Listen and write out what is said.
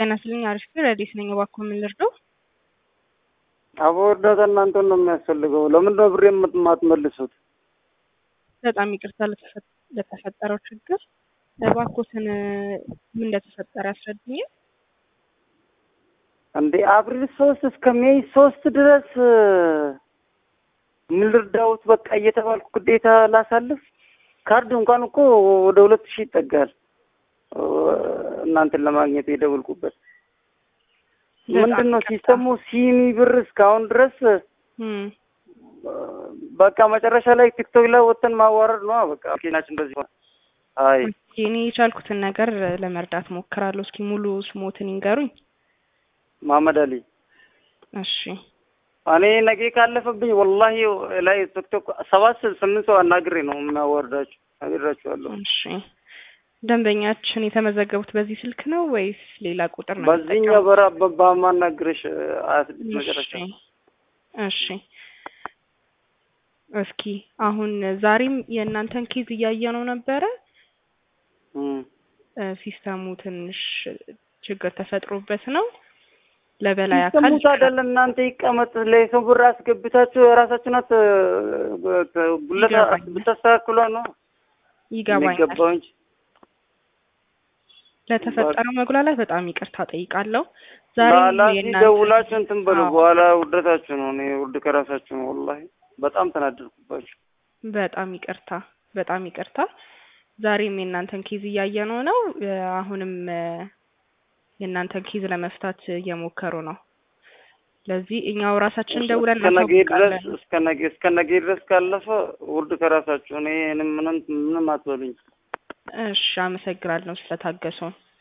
ጤና ይስጥልኝ አሪፍ ረዲስ ነኝ። እባክዎ ምን ልርዳው? አቦ እርዳታ እናንተን ነው የሚያስፈልገው። ለምንድን ነው ብሬ የማትመልሱት? በጣም ይቅርታ ለተፈ- ለተፈጠረው ችግር። እባክዎትን ምን እንደተፈጠረ ያስረዱኛል? እንዴ አፕሪል ሶስት እስከ ሜይ ሶስት ድረስ ምን ልርዳውት በቃ እየተባልኩ ግዴታ ላሳልፍ። ካርድ እንኳን እኮ ወደ ሁለት ሺህ ይጠጋል። እናንተን ለማግኘት የደወልኩበት ምንድን ነው ሲስተሙ ሲኒ ብር እስካሁን ድረስ እም፣ በቃ መጨረሻ ላይ ቲክቶክ ላይ ወጥተን ማዋረድ ነው በቃ ኬናችን በዚህ ሆነ። አይ እስኪ እኔ የቻልኩትን ነገር ለመርዳት ሞክራለሁ። እስኪ ሙሉ ስሞትን ይንገሩኝ። መሀመድ አሊ እሺ እኔ ነገ ካለፈብኝ ወላሂ ላይ ቲክቶክ ሰባት ስምንት ሰው አናግሬ ነው የሚያዋርዳችሁ ነግራችኋለሁ። እሺ ደንበኛችን የተመዘገቡት በዚህ ስልክ ነው ወይስ ሌላ ቁጥር ነው? በዚህኛው በራ በማናግርሽ ሀያ ስድስት መጨረሻ እሺ እሺ እስኪ አሁን ዛሬም የእናንተን ኬዝ እያየ ነው ነበረ። እም። እ፣ ሲስተሙ ትንሽ ችግር ተፈጥሮበት ነው። ለበላይ አካል ሲስተሙት አይደለም እናንተ ይቀመጥ ለሰው ብር አስገብታችሁ የራሳችሁን አት ጉለት ይገባኛል። ብታስተካክሏ ነው ይገባኛል። የሚገባው እንጂ ለተፈጠረው መጉላላት በጣም ይቅርታ ጠይቃለሁ። ዛሬ ላላሲ ደውላችሁ እንትን በሉ። አዎ። በኋላ ውርደታችሁ ነው። እኔ ውርድ ከራሳችሁ ነው። ወላሂ በጣም ተናደድኩባችሁ። በጣም ይቅርታ፣ በጣም ይቅርታ። ዛሬም የእናንተን ኬዝ እያየነው ነው። እ፣ አሁንም እ፣ የእናንተን ኬዝ ለመፍታት እየሞከሩ ነው። ለዚህ እኛው ራሳችን ደውለን እስከ ነገ ድረስ እናሳውቃለን። እስከ ነገ እስከ ነገ ድረስ ካለፈ ውርድ ከራሳችሁ እኔ ምንም ምንም ምንም አትበሉኝ። እሺ፣ አመሰግናለሁ ስለታገሱን።